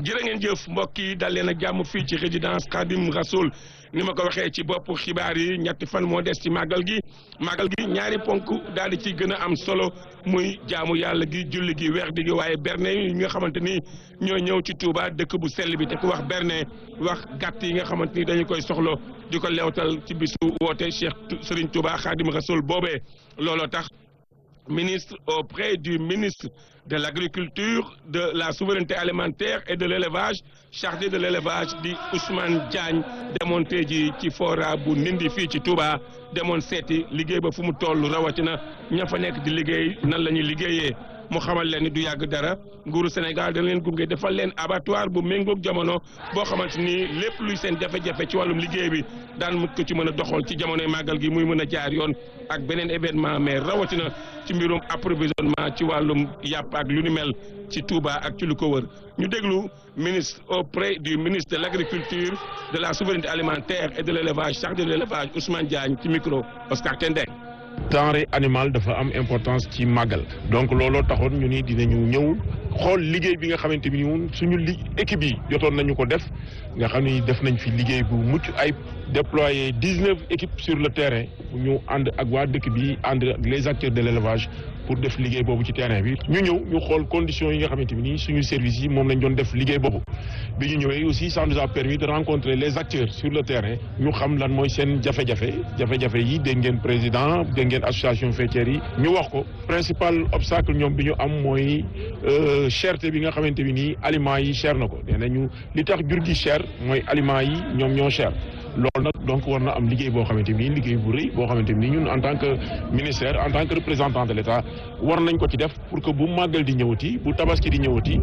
jërë ngeen jëf mbokk yi dal leen ak jàmm fii ci résidence Khadim Rasoul ni ma ko waxee ci bopp xibaar yi ñetti fan moo des ci màggal gi màggal gi ñaari ponk daal di ci gën a am solo muy jaamu yàlla gi julli gi weex di gi waaye berne yi nga xamante ni ñoo ñëw ci Touba dëkk bu sell bi te ku wax berne wax gàtt yi nga xamante ni dañu koy soxlo di ko leewtal ci bisu woote Cheikh Serigne Touba Khadim Rasoul boobee looloo tax ministre auprès du ministre de l'agriculture de la souveraineté alimentaire et de l'élevage chargé de l'élevage di Ousmane Diagne demoon tey ji ci fora bu Ndindi fii ci Touba demoon seeti liggéey ba fu mu toll rawatina ña fa nekk di liggéey nan la ñuy liggéeyee mu xamal leen ni du yàgg dara nguuru Sénégal dana leen gunge defal leen abattoir bu méngoog jamono boo xamante ni lépp luy seen jafe-jafe ci wàllum liggéey bi daan mut ko ci mën a doxal ci jamonoy màggal gi muy mën a jaar yoon ak beneen événement mais rawatina ci mbirum approvisionnement ci wàllum yàpp ak lu ni mel ci Touba ak ci lu ko wër ñu déglu ministre auprès du ministre de l'agriculture de la souveraineté alimentaire et de l'élevage chargé de l'élevage Ousmane Diagne ci micro Oscar Tendeng denrée animale dafa am importance ci màggal donc looloo taxoon ñu ni dinañu ñëw xool liggéey bi nga xamante ni ñun suñu li équipe yi jotoon nañu ko def nga xam ni def nañ fi liggéey bu mucc ay déployer dix-neuf équipes sur le terrain ñu ànd ak waa dëkk bi ànd ak les acteurs de l'élevage pour def liggéey boobu ci terrain bi ñu ñëw ñu xool conditions yi nga xamante ni suñu services yi moom lañ doon def liggéey boobu bi ñu ñëwee aussi ça nous a permis de rencontrer les acteurs sur le terrain ñu xam lan mooy seen jafe-jafe jafe-jafe yi dégg ngeen président dégg ngeen association faîtière yi ñu wax ko principal obstacle ñoom bi ñu am mooy cherté bi nga xamante bi nii aliments yi cher na ko nee nañu li tax jur gi cher mooy aliments yi ñoom ñoo cher loolu nag donc war na am liggéey boo xamante ni liggéey bu rëy boo xamante ni ñun en tant que ministère en tant que représentant de l'État war nañ ko ci def pour que bu màggal di ñëwati bu tabaski di ñëwati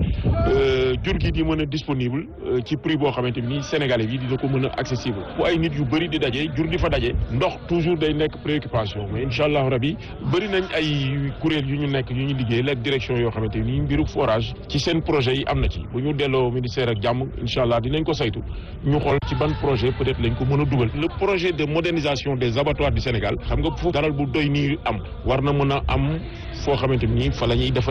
jur gi di mën a disponible ci prix boo xamante ni sénégalais bi dina ko mën a accessible bu ay nit yu bëri di daje jur di fa daje ndox toujours day nekk préoccupation mais incha allah rabi bëri nañ ay kuréel yu ñu nekk yu ñu liggéey la direction yoo xamante ni mbiru forage ci seen projet yi am na ci bu ñu delloo ministère ak jàmm incha allah dinañ ko saytu ñu xool ci ban projet peut-être lañ ko mën a dugal le projet de modernisation des abattoirs du Sénégal xam nga foofu daral bu doy nii am war na mën a am foo xamante ni fa la ñuy defal